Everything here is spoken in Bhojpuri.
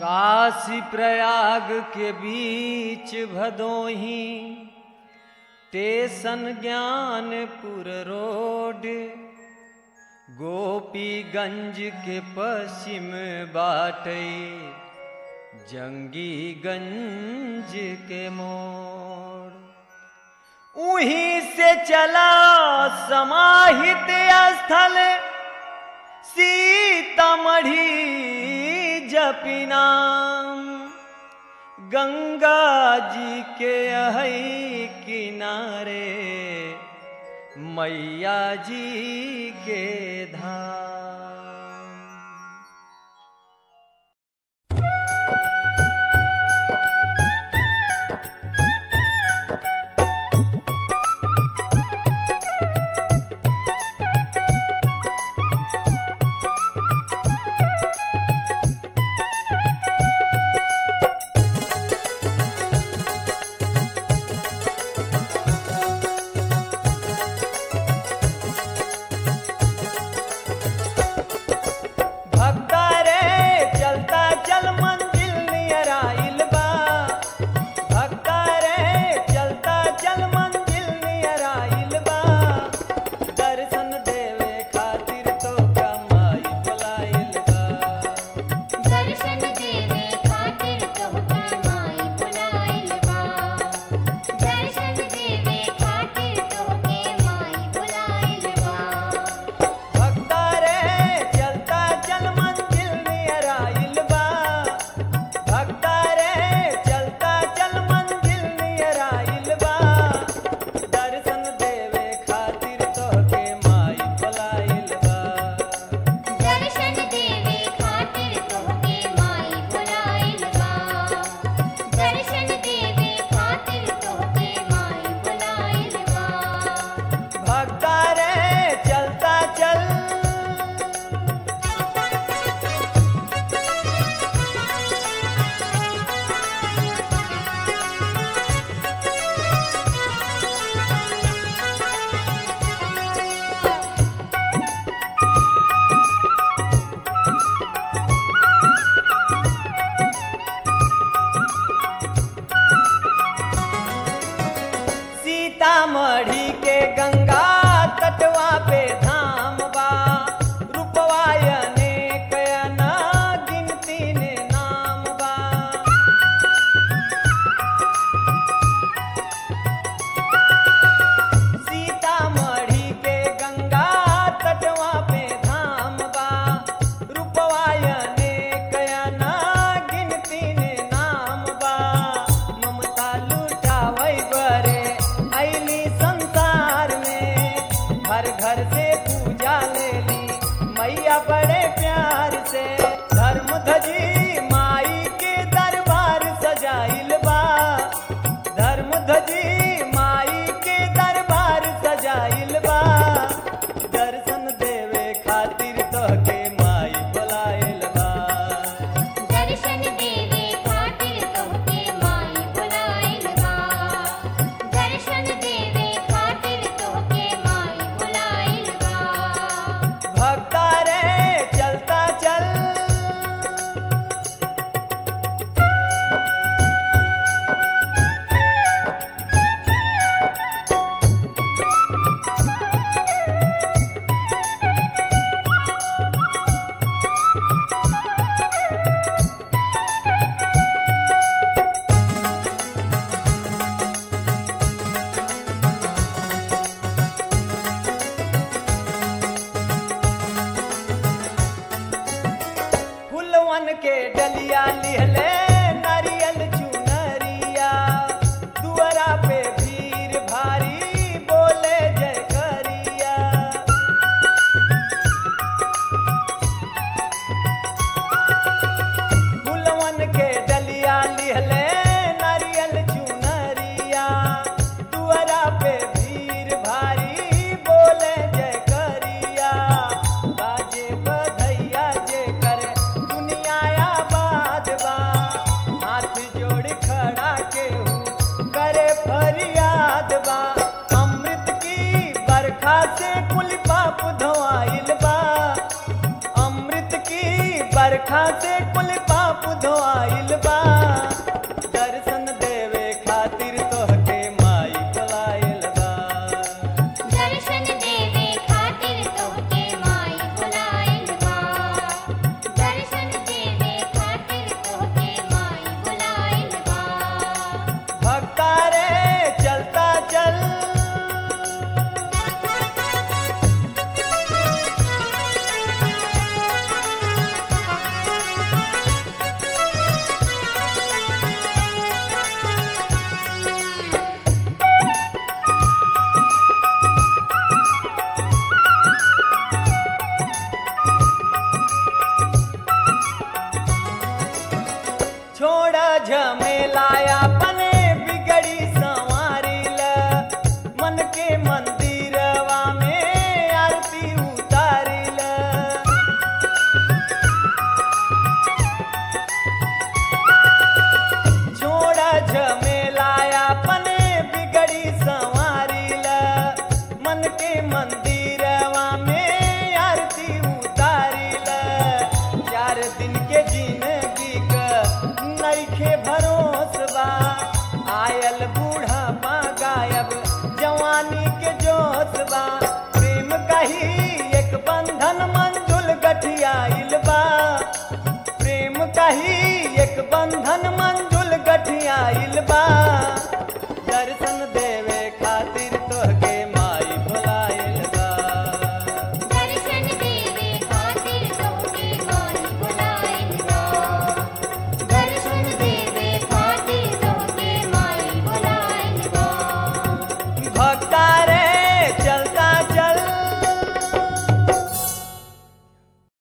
काशी प्रयाग के बीच भदोही स्टेशन ज्ञानपुर रोड गोपीगंज के पश्चिम बाटे जंगीगंज के मोड़ उहीं से चला समाहित स्थल सीतामढ़ी जपिना गंगा जी के अहई किनारे मैया जी के धाम भक्ता रे चलता चल मंजिल नियर आइल बा भक्ता रे चलता चल मंजिल नियर आइल बा दर्शन देवे खातिर तो कमाई बुलाइल बा दर्शन देवे खातिर तोहके माई बुलाइल बा दर्शन देवे खातिर तोहके माई बुलाइल बा भक्ता रे चलता चल मंजिल नियर आइल बा भक्ता रे चलता चल मंजिल नियर आइल बा दर्शन देवे खातिर तोहके माई बुलाइल बा दर्शन देवे खातिर तोहके माई बुलाइल बा दर्शन देवे खातिर तोहके माई बुलाइल बा भक्ता रे चलता चल सीतामढ़ी के गंगा तटवा पे धाम बा रूपवा अनेक ना गिनती ने नाम बा सीतामढ़ी के गंगा तटवा पे धाम बा रूपवा अनेक ना गिनती ने नाम बा ममता लुटावै बरे ऐली संसार में घर घर से पूजा लेली मैया बड़े प्यार से धर्म धजी माई के दरबार सजाइल बा धर्म धजी माई के दरबार सजाइल बा दर्शन देवे खातिर तोहके माई बुलाइल बा दर्शन देवे खातिर तोहके माई बुलाइल बा दर्शन देवे खातिर तोहके माई बुलाइल बा भक्ता रे चलता चल फुलवन के डलिया लिहले नारियल चुनरिया दुआरा पे भीड़ भारी बोले जय करिया फुलवन के डलिया लिहले नारियल चुनरिया दुआरा पे भीड़ भारी बोले जय करिया बाजे बधैया जे करे दुनिया आबाद बा हाथ जोड़ खड़ा केहू करे फरियाद बा अमृत की बरखा से कुल पाप धोआइल बा अमृत की बरखा से कुल पाप धोआइल बा दर्शन देवे खातिर तोहके माई बुलाइल बा दर्शन देवे खातिर तोहके माई बुलाइल बा दर्शन देवे खातिर तोहके माई बुलाइल बा भक्ता रे चलता चल छोड़ा झमेलाया